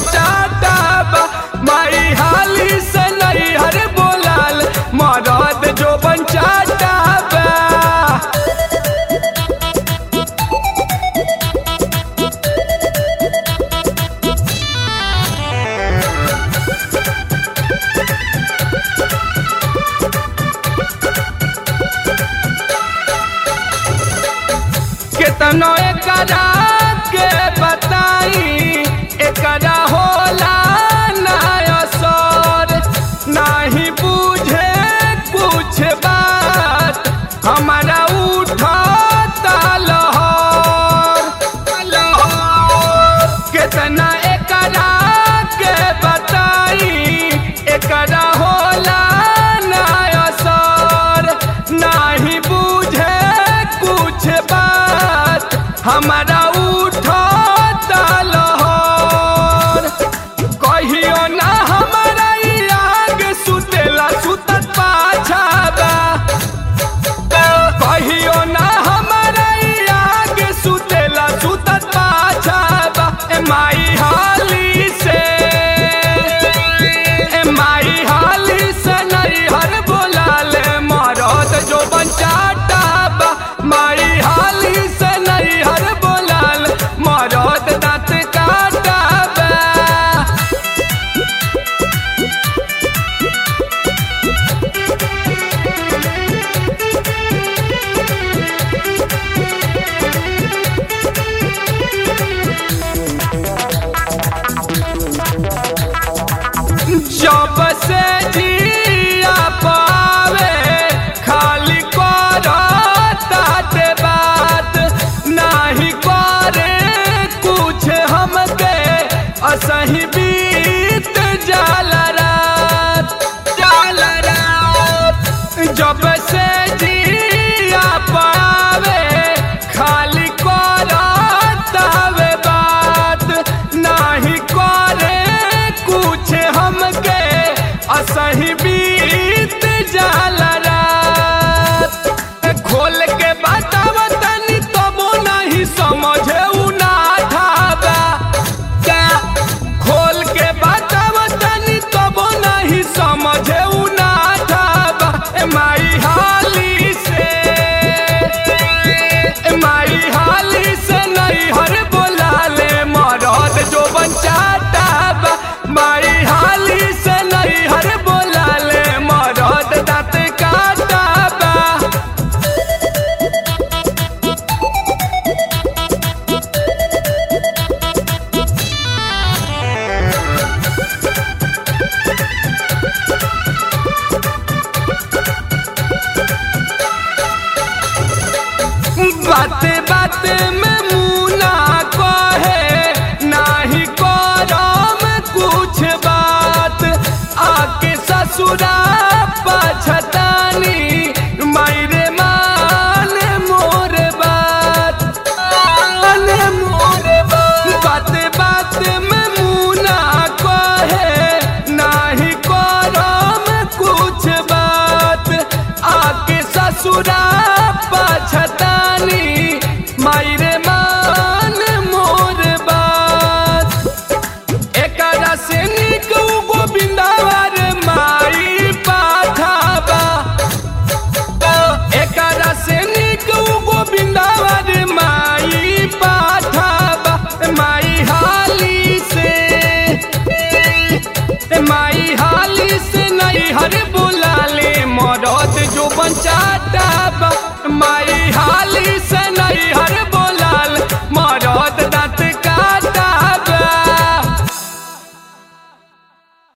बचाता बा माई हाली से नहीं हर बोलाल मरद जो बचाता बा केतनो एकरा के बताई एकरा होला ना असर नाही बुझे कुछ बात हमारा उठता लहर लहर केतना एकरा के बताई एकरा होला ना असर नाही बुझे कुछ बात हमारा उठता लहर कहियो ना हमारा ई आग सुतेला सुतत पाछादा कहियो ना हमारा ई आग सुतेला सुतत पाछादा ए माई हाली से ए माई हाली से नहीं हर बोलाले मरद जो बचाता बा माई हाली से नहीं हर बोलाल मरद दांत काटा बा जब से जिया पावे खाली करता ते बात नाही करे कुछ हमके असही बीत जाला रात जाला रात जब से जिया पावे खाली करता वे बात नाही करे कुछ हमके असही बीत जाला रात खोल के बताव तनी तबो नहीं समझे उ ना ठाबा क्या खोल के बताव तनी तबो नहीं समझे उ ना ठाबा ए माई हाली से ए माई हाली से नहीं हर बोलाले मरद जो बचाता बा माई हाली से नहीं हर बोलाले मरद दांत काटा बा बाते बाते में मुना कहे नाही करम कुछ बात आके ससुरा पछतानी मायरे मान मोर बात मान मोर बात बाते बाते में मुना कहे नाही करम कुछ बात आके ससुरा पछतानी मायरे मान मोर बात एकरा से निक उ गोविंदावर माई पाठाबा एकरा से निक उ गोविंदावर माई पाठाबा माई हाली से माई हाली से नहीं हर बो